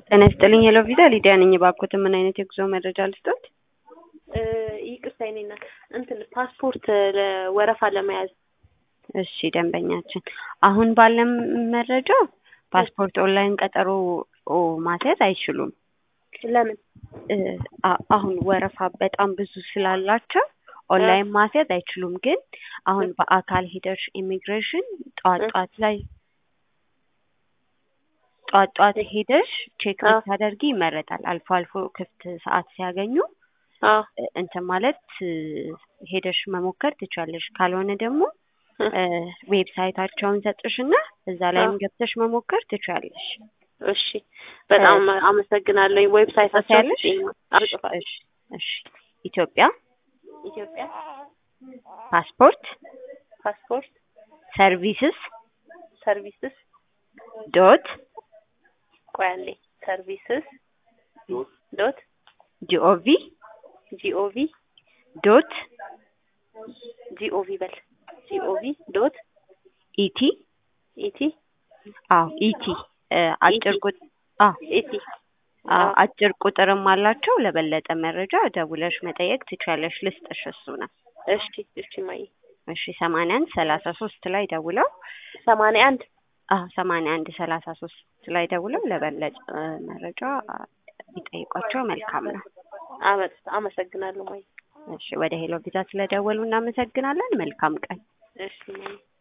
ጤና ይስጥልኝ ሄሎ ቪዛ ሊዲያ ነኝ። እባክዎትን ምን አይነት የጉዞ መረጃ ልስጦት? ይቅርታ የኔ እናት እንትን ፓስፖርት ወረፋ ለመያዝ እሺ ደንበኛችን፣ አሁን ባለም መረጃ ፓስፖርት ኦንላይን ቀጠሮ ማስያዝ አይችሉም። ለምን? አ- አሁን ወረፋ በጣም ብዙ ስላላቸው ኦንላይን ማስያዝ አይችሉም። ግን አሁን በአካል ሄደሽ ኢሚግሬሽን ጠዋት ጠዋት ላይ ጠዋት ጠዋት ሄደሽ ቼክ አዎ። ብታደርጊ ይመረጣል። አልፎ አልፎ ክፍት ሰዓት ሲያገኙ አዎ እንትን ማለት ሄደሽ መሞከር ትቻለሽ። ካልሆነ ደግሞ ዌብሳይታቸውን ሰጥሽና እዛ ላይም አዎ። ገብተሽ መሞከር ትቻለሽ። እሺ፣ በጣም አመሰግናለሁ። ዌብሳይታቸው ታያለሽ? አጽፋለሁ። እሺ እሺ ኢትዮጵያ ኢትዮጵያ ፓስፖርት ፓስፖርት ሰርቪስስ ሰርቪስስ ዶት ቆይ አንዴ ሰርቪስስ ዶት ጂኦቪ ጂኦቪ ዶት ጂኦቪ በል ጂኦቪ ዶት ኢቲ ኢቲ አዎ ኢቲ እ አጭር ቁጥ አዎ ኢቲ አዎ አጭር ቁጥርም አላቸው። ለበለጠ መረጃ ደውለሽ መጠየቅ ትችያለሽ። ልስጥሽ እሱ ነው። እሺ እሺ ማይ እሺ ሰማንያ አንድ ሰላሳ ሶስት ላይ ደውለው ሰማንያ አንድ አዎ ሰማንያ አንድ ሰላሳ ሶስት ላይ ደውለው ለበለጠ መረጃ ቢጠይቋቸው መልካም ነው። አመ- አመሰግናለሁ ማይ እሺ ወደ ሄሎ ቪዛ ስለደወሉ እናመሰግናለን። መልካም ቀን። እሺ ማይ